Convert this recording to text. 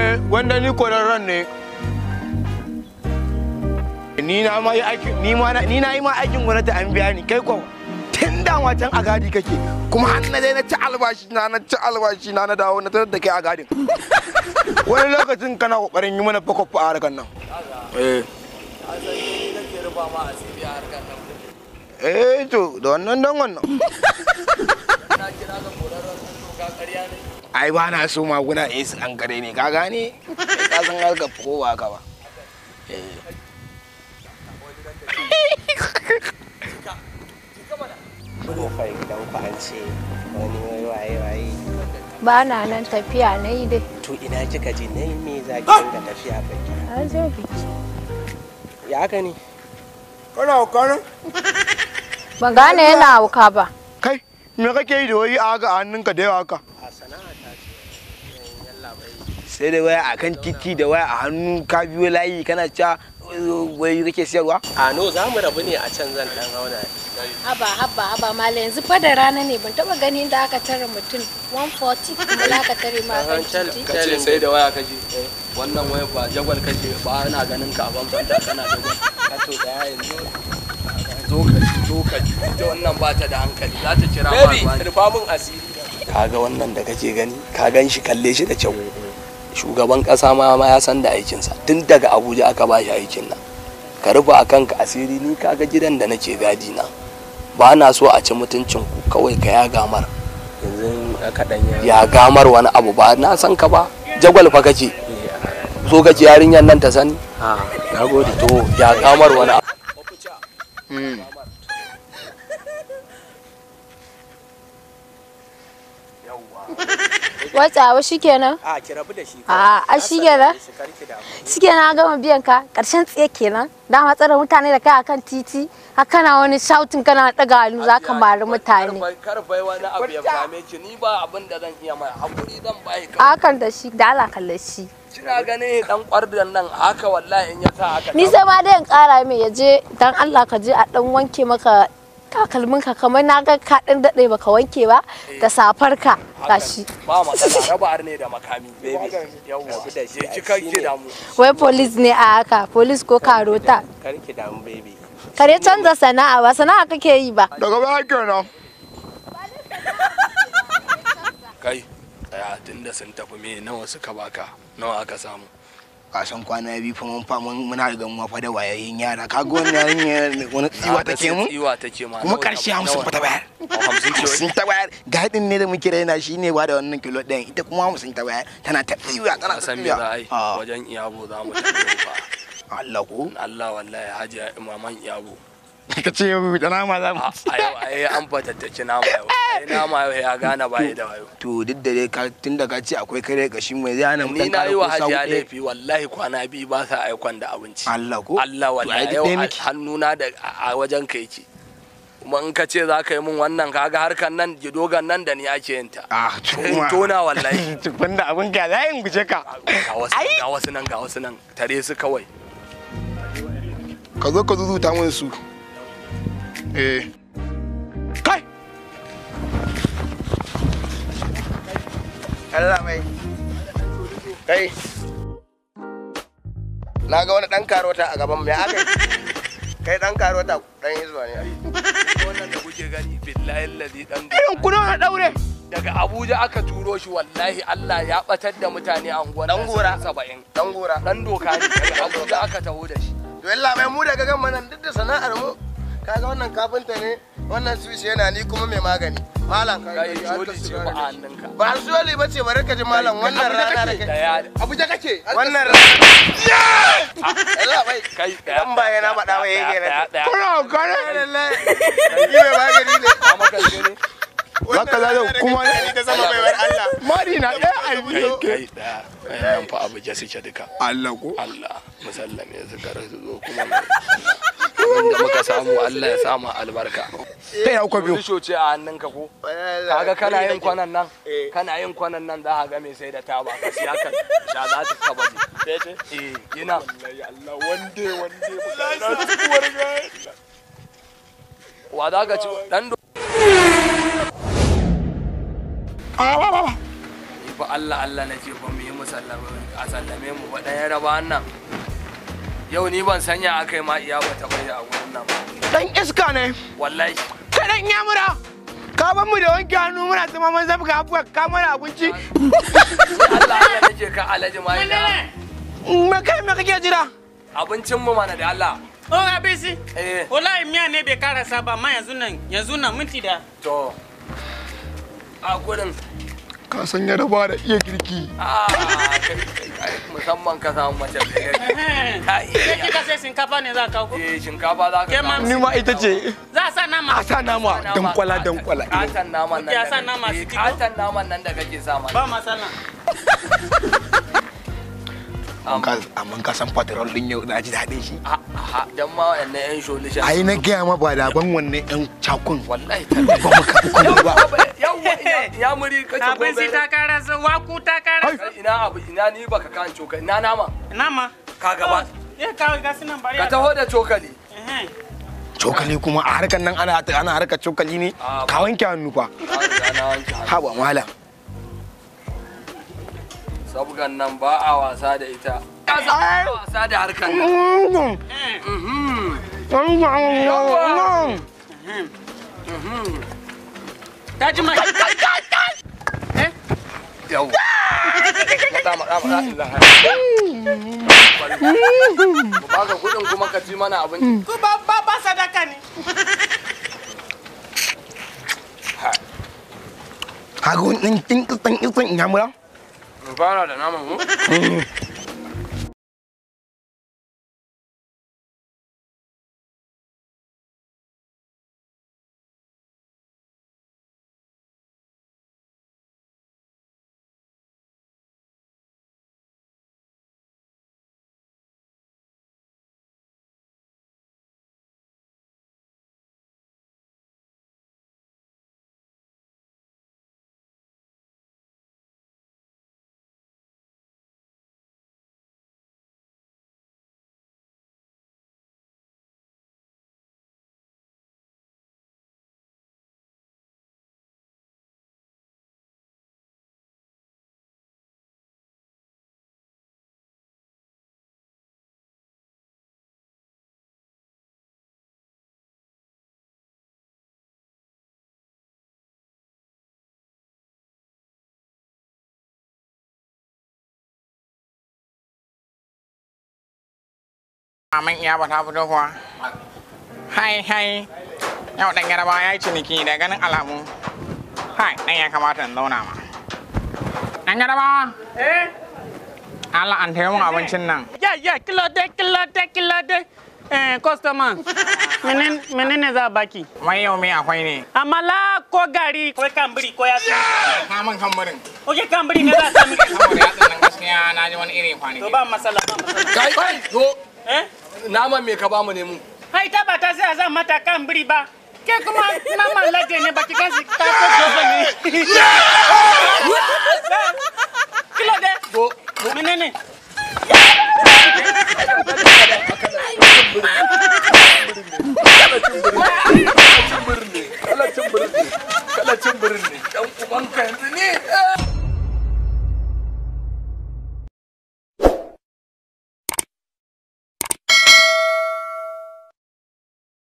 eh wanda ni kwararren ne ni na ma yi aikin ni ma na ni na yi ma aikin gwamnati an biya ni kai ko tun da wacan a gadi kake kuma har na dai na ci albashi na na ci albashi na na dawo na tarar da kai a gadin wani lokacin kana kokarin yi mana fakwafa a harkar nan eh eh to da wannan dan wannan ai ba na so maguna eh su an kare ne ka gane ka san harkar ko ba ka ba Kofar gidan ku an ce wani wai waye waye. ba na nan tafiya na yi dai To ina kika je na me za ki dinga tafiya baki? a je biki Ya haka ne? kana kana ban gane yana hauka ba kai me kake yi da wai a haka a hannunka da yawa haka A sana'a ta ce. Yalla bai. sai da waya akan titi da waya a hannu ka biyo layi kana cewa wai kake siyarwa A no za mu rabu ne a can zan dan hauna. haba haba haba mala yanzu fa da rana ne ban taba ganin da aka tare mutum 140 kuma za ka tare ma kan titi ka ce sai da waya kaje wannan waya ba jagwal kaje ba ana ganin ka a bambanta kana jagwal ka to da yanzu zo ka ji zo ka ji ita wannan ba ta da hankali za ta kira ma Baby, ruwa ne. rufa mun asiri. kaga wannan da kake gani ka gan shi kalle shi da kyau shugaban kasa ma ma ya san da aikinsa tun daga abuja aka ba shi aikin nan ka rufe a kanka asiri ni kaga gidan da nake gadi na ba na so a ci mutuncin ku kawai ka ya gamar Yanzu aka dan ya gamar wani abu ba na san ka ba jagwal fa kake so kake yarinyar nan ta sani A na gode. to ya gamar wani abu watsawa shikenan A ki rabu da shi. a a shikenan shikenan an gama biyan ka karshen tsaye kenan dama tsare mutane da kai akan titi haka kana wani shouting kana daga hannu za ka mari mutane kar bai wani abu ya same ki ni ba abin da zan iya mai hakuri zan bai a ka hakan da shi da ala kalle shi kina ganin dan kwardan nan haka wallahi in ya sa haka ni sai ma dai in kara mai ya je dan Allah ka je a dan wanke maka takalmin ka kamar na ga ka dan dade baka wanke ba da safar ka gashi ba matsala raba arne da makami baby yawwa Rabu da shi, je ki ai, kai shi ki ne. damu wai police ne a haka police ko karota Kar ki damu baby. kare canza sana'a ba sana'a kake yi ba daga baya kenan kai tsaya tunda sun tafi me nawa suka baka nawa aka samu kasan kwana biyu fa mun fa mun muna da gamuwa fa da wayayin yara kaga wannan yarinya wani tsiwa take mu tsiwa take ma kuma karshe hamsin fa ta bayar hamsin ce wai hamsin ta bayar gadin ne da muke raina shi ne ba da wannan kilo ɗayan ita kuma hamsin ta bayar tana ta tsiwa tana na ta san me za a yi tsiwa wajen iyabo za mu tafi fa Allah ko Allah wallahi hajiya imaman iyabo ka ce yau da nama za mu a a yau ai an fatattaki nama yau ai nama yau ya gane ba da wayo to duk da dai ka tun da ka ce akwai kare kashi mai zai hana mu ni dan na kara yi wa ko sawu hajiya ɗaya. laifi wallahi kwana biyu ba sa aikon da abinci Allah ko Allah To, ai wallahi duk yau ɗaya a- muke. hannuna da a wajen ka yake kuma in ka ce za ka yi min wannan kaga harkan nan gidogan nan da ni ake yin ta ah to in kuma tona wallahi tukun da abin ka za in guje ka ga wasu ga wasu nan ga wasu nan tare su kawai ka zo ka zuzuta mun su eh kai Allah mai kai na ga wani dan karota a gaban mai aka kai dan karota dan izuwa ne wannan da kuke gani billahi allazi dan irin kuna na daure daga Abuja aka turo shi wallahi Allah ya batar da mutane a unguwar Dan gora. 70 dan gora dan doka ne daga Abuja aka taho da shi to Allah mai mu daga gan nan duk da sana'ar mu kaga wannan kafinta ne wannan switch yana ni kuma mai magani malam kai joli ce ba a hannunka ba soli ba ce bari ka ji malam wannan rana da kai daya Abuja kake wannan rana Allah bai kai daya dan ba yana faɗa ba yake daya ne daya kuna kana lallai ni mai magani ne a maka shi ne zaka zaga kuma ne ta sama baiwar Allah mari na ɗaya a kai biyu kai daya nan fa Abuja suke duka Allah ko Allah musallame su kar su zo kuma abinda muka samu Allah ya sama albarka kai ya kuka biyu Risho ce a hannunka ko kaga kana yin kwanan nan kana yin kwanan nan za ka ga mai sai da taba ka siya ka sha za ta kaba ne eh ina Allah wande wande na tukuwar ga wa za ka ci dan do fa Allah Allah nake fa mu yi mu sallame a sallame mu ba ɗaya raba nan yau ni ban sanya aka yi ma iya ba ta bai a gurin nan ba dan iska ne wallahi kai dan yamura ka ban mu da wanke hannu muna zama mun zabga abuwa ka mana abinci Allah Allah nake ka alaji ma ina me kai me kake jira abincin mu mana da Allah Oh, abisi. eh Wallahi miya ne bai karasa ba amma yanzu nan yanzu nan minti da. to a gurin ka san ya raba da iya girki a kai kai kai musamman ka samu mace da gari ka Sai iya kika sai shinkafa ne za ka kawo. eh shinkafa za ka Ke ma- ni ma ita ce Za a sa nama. a sa nama dankwala dankwala Katan naman nan Ya da sa nama kake- su kiko? Katan naman nan da kake sa mana. Ba masala. Ka- amma ka san patrol din yau na ji daɗin shi Aha, dan ma waɗannan 'yan sholishan. ai na gaya ma ba da ban wannan yan cakun Wallahi ba mu karɓi kuma ba Yawwa ya muri kace Abisi ta karasa, waku ta karasa. Ina abu ina ni baka kan cokali ina nama Nama. ka gaba. Eh ka ga sunan bari. Ka taho da cokali. Eh. cokali kuma a harkar nan ana ana harkar cokali ne Ah, ka wanke hannu fa Na riga na wanke hannu. haba malam Sabgan nan ba a wasa da ita. Ka san ba a wasa da harkan nan. Mhm. Ta ji mai. Yawwa. Mata mata mata. Mu baka kuɗin kuma ka ci mana abinci. Ku ba ba ba sadaka ne. haka wani ɗin ɗin ɗin ɗin in yamura Mu fara da naman mu. Maman iya ba ta fito kuwa. Hai hai. Yau ɗan yaraba ya yi ciniki da ganin alamu. Hai, ɗan ya kamata in zauna ma. Ɗan yaraba. Eh. Allah an taimu abincin nan. Ya ya kilo de kilo de kilo de. Eh customer. Menen menene za a baki? Wai yau me akwai ne. Amala ko gari ko kambiri ko yatsu. Kamun kambarin. Oke kambiri ne za a sami. Saboda ya tsanan gaskiya na ji wani iri To kwanaki. ba masala ba masala. Kai kai zo. Eh? Naman me ka ba mu ne mu? Hai ta ba ta sai a zan mata kambiri ba. Ke kuma naman lage ne baki gansi ta ko gobe ne. Kilo de. Zo. Menene? Zo.